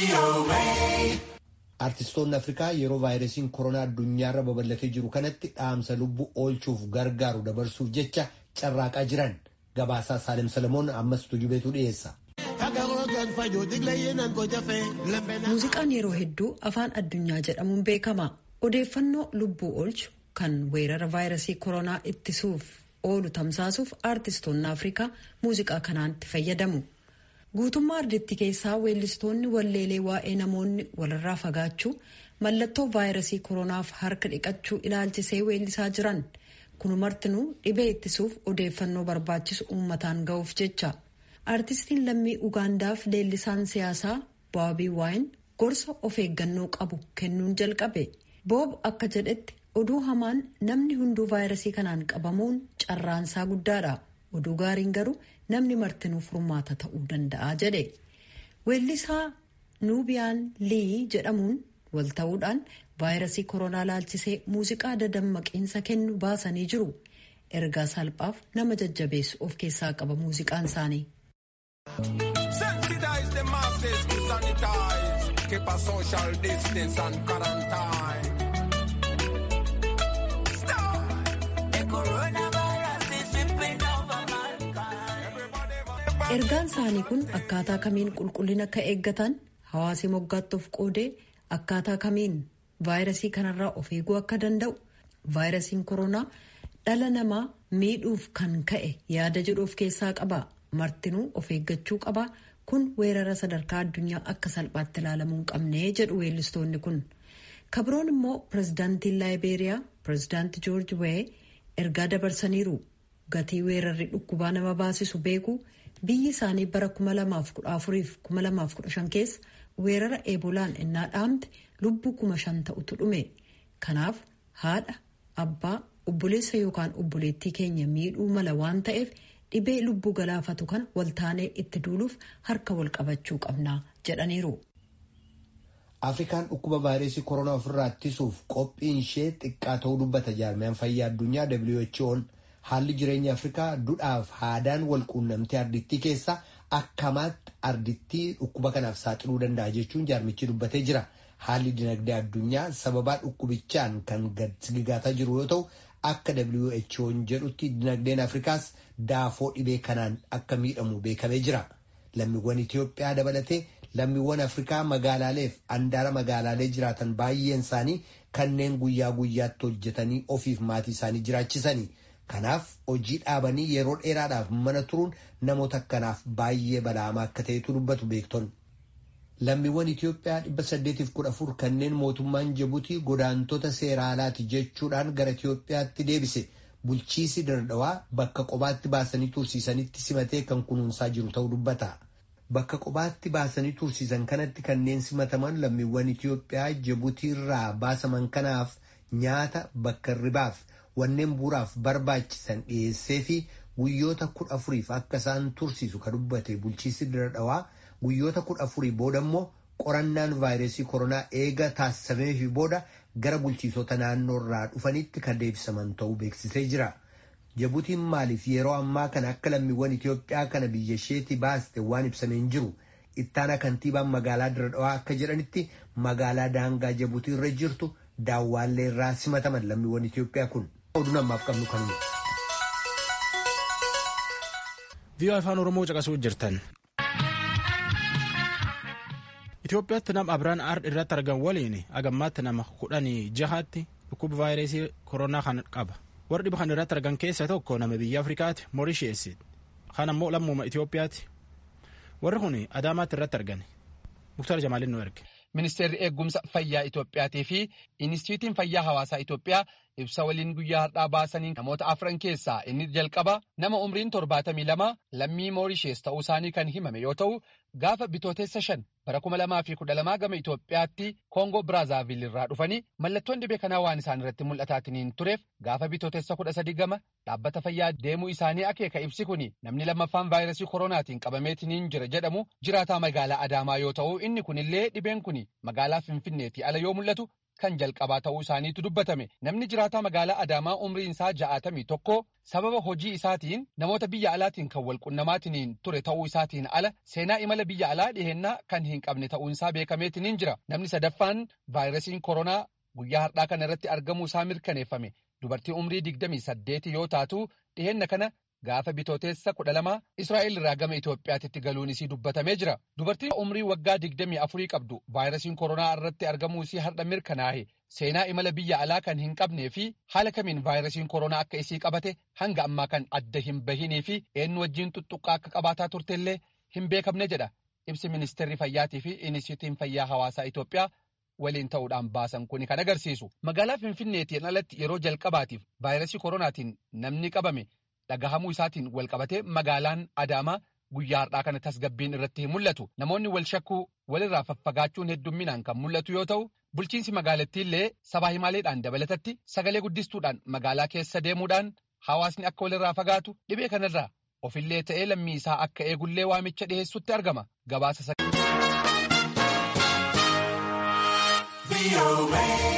Artistoonni Afrikaa yeroo vaayirasiin koronaa addunyaarra babal'atee jiru kanatti dhaamsa lubbuu oolchuuf gargaaru dabarsuuf jecha carraaqaa jiran gabaasaa Saalem Salamoon ammas tujubeetu dhiyeessa. Muuziqaan yeroo hedduu afaan addunyaa jedhamuun beekama. Odeeffannoo lubbuu oolchu kan weerara vaayirasii koronaa ittisuuf oolu tamsaasuuf aartistoonni Afrikaa muuziqaa kanaatti fayyadamu. Guutummaa ardittii keessaa weellistoonni walleelee waa'ee namoonni walirraa fagaachuu mallattoo vaayirasii koronaaf harka dhiqachuu ilaalchisee weellisaa jiran. Kun martinuu dhibee ittisuuf odeeffannoo barbaachisu uummataan ga'uuf jecha. Aartistiin lammii Ugaandaaf leellisaan siyaasaa Boobii Waayin gorsa of eeggannoo qabu kennuun jalqabe. Boob akka jedhetti oduu hamaan namni hunduu vaayirasii kanaan qabamuun carraansaa guddaadha. Oduu gaariin garuu namni martinuu furmaata ta'uu danda'a jedhe. Weellisaa Nuubiyaan Lii jedhamuun wal ta'uudhaan vaayirasii koronaa laalchisee muuziqaa dadammaqiinsa kennu baasanii jiru. Ergaa salphaaf nama jajjabeessu of keessaa qaba muuziqaan isaanii. Sensitize the masses to sanitize. Keep a social distance and quarantine. Stop. The coronavirus is sweeping over mankind. Ergaan isaanii kun akkaataa kamiin qulqullina akka eeggatan hawaasi moggaatti of qoodee akkaataa kamiin vaayirasii kanarraa of eeguu akka danda'u vaayirasiin koronaa dhala namaa miidhuuf kan ka'e yaada jedhu of keessaa qaba. martinuu of eeggachuu qaba kun weerara sadarkaa addunyaa akka salphaatti ilaalamuu hin qabne jedhu weellistoonni kun kabroon immoo pirezidaantiin laayibeeriyaa pirezidaanti joorji wee ergaa dabarsaniiru gatii weerarri dhukkubaa nama baasisu beeku biyyi isaanii bara 2014-2015 keessa weerara eebolaan innaa dhaamte lubbuu kuma shan ta'utu dhume kanaaf haadha abbaa obboleessa yookaan obboleettii keenya miidhuu mala waan ta'eef. dhibee lubbuu galaafatu kana waltaanee itti duuluuf harka wal qabachuu qabnaa jedhaniiru. Afrikaan dhukkuba vaayirasii koronaa ofirraa ittisuuf qophiin ishee xiqqaa ta'uu dubbata jaarmiyaan fayyaa addunyaa WHO'n haalli jireenya Afrikaa duudhaaf haadaan wal quunnamtee ardittii keessaa akkamaatti ardittii dhukkuba kanaaf saaxiluu danda'a jechuun jaarmichi dubbatee jira. Haalli dinagdee addunyaa sababaa dhukkubichaan kan gad sigigaataa jiru yoo ta'u akka WHO'n jedhutti dinagdeen Afrikaas daafoo dhibee kanaan akka miidhamu beekamee jira. Lammiiwwan Itoophiyaa dabalatee lammiiwwan Afrikaa magaalaaleef andaara magaalaalee jiraatan baay'een isaanii kanneen guyyaa guyyaatti hojjetanii ofiif maatii isaanii jiraachisanii. Kanaaf hojii dhaabanii yeroo dheeraadhaaf mana turuun namoota akkanaaf baay'ee balaamaa akka ta'etu dubbatu beektonni. Lammiiwwan Itoophiyaa dhibba saddeetiif kudha afur kanneen mootummaan Jibuutii godaantota seera alaati jechuudhaan gara Itoophiyaatti deebise bulchiisi dardawaa bakka qobaatti baasanii tursiisanitti simatee kan kunuunsaa jiru ta'uu dubbata. Bakka qobaatti baasanii tursiisan kanatti kanneen simataman lammiiwwan Itoophiyaa Jibuutii irraa baasaman kanaaf nyaata bakka ribaaf wanneen bu'uuraaf barbaachisan dhiyeessee fi guyyoota kudha afuriif akka isaan tursiisu kan dubbate bulchiisi dardawaa. guyyoota kudha afurii booda immoo qorannaan vaayirasii koronaa eega taasisameefi booda gara bulchiisota naannoo irraa dhufanitti kan deebisaman ta'uu beeksisee jira. Jibuutiin maaliif yeroo ammaa kana akka lammiiwwan Itoophiyaa kana biyya isheetii baaste waan ibsameen jiru. Ittaana kantiibaan magaalaa Diradawaa akka jedhanitti magaalaa daangaa Jibuutii irra jirtu daawwaallee irraa simataman lammiiwwan Itoophiyaa kun. Oduu namaaf qabnu kanuma. Viiyoo afaan Oromoo caqasuu jirtan. Itoophiyaatti nama Abiraan Aard irratti argan waliin agammaatti nama kudhanii jahaatti dhukkuba vaayirasii koronaa kan qaba. Warri dhiba kan irratti argan keessaa tokko nama biyya Afrikaati Moorisheesi. Kan ammoo lammuma Itoophiyaati. Warri kun Adaamaatti irratti argan. Muktar Jamaalin nu erge. Ministeerri eegumsa fayyaa Itoophiyaatii fi Inistituutiin fayyaa hawaasaa Itoophiyaa ibsa waliin guyyaa har'aa baasanii namoota afran keessaa inni jalqaba nama umriin torbaatamii lama lammii Moorishees ta'uu isaanii kan himame yoo ta'u gaafa bitootessa shan bara kuma lamaa fi kudha lamaa gama Itoophiyaatti Koongoo Biraazaavil irraa dhufanii mallattoon dhibee kanaa waan isaan irratti mul'ataatiniin tureef gaafa bitootessa kudha sadii gama dhaabbata fayyaa deemuu isaanii akeeka ibsi kuni namni lammaffaan vaayirasii koronaatiin qabameetiniin jira jedhamu jiraataa magaalaa Adaamaa yoo ta'u inni kunillee dhibeen kuni magaalaa Finfinneetii ala yoo mul'atu kan jalqabaa ta'uu isaaniitu dubbatame. Namni jiraataa magaalaa Adaamaa umriin isaa ja'atamii tokko sababa hojii isaatiin namoota biyya alaatiin kan walqunnamaatiin ture ta'uu isaatiin ala seenaa imala biyya alaa dhihennaa kan hin qabne ta'uun isaa beekameetiin jira. Namni sadaffaan vaayirasiin koronaa guyyaa har'aa kana irratti argamuu isaa mirkaneeffame. Dubartii umrii digdamii saddeeti yoo taatu dhihenna kana gaafa bitooteessa kudha lama Israa'el irraa gama Itoophiyaatti galuun isii dubbatamee jira. Dubartiin umrii waggaa digdamii afurii qabdu vaayirasiin koronaa irratti argamuu isii har'a mirkanaa'e seenaa imala biyya alaa kan hin qabnee fi haala kamiin vaayirasiin koronaa akka isii qabate hanga ammaa kan adda hin bahinii fi eenyu wajjin tuttuqqaa akka qabaataa turtellee hin beekamne jedha. Ibsi ministeerri fayyaatii fi inistiitiyuutiin fayyaa hawaasaa Itoophiyaa waliin ta'uudhaan baasan kuni kan agarsiisu. Magaalaa Finfinneetiin alatti yeroo jalqabaatiif vaayirasii koronaatiin namni qabame dhagahamuu isaatiin wal qabatee magaalaan Adaamaa guyyaa har'aa kana tasgabbiin irratti hin mul'atu. Namoonni wal shakkuu walirraa faffagaachuun heddumminaan kan mul'atu yoo ta'u, bulchiinsi magaalattiillee sabaa himaaleedhaan dabalatatti sagalee guddistuudhaan magaalaa keessa deemuudhaan hawaasni akka walirraa fagaatu dhibee kanarraa ofillee ta'ee lammii isaa akka eegullee waamicha dhiheessutti argama. Gabaasa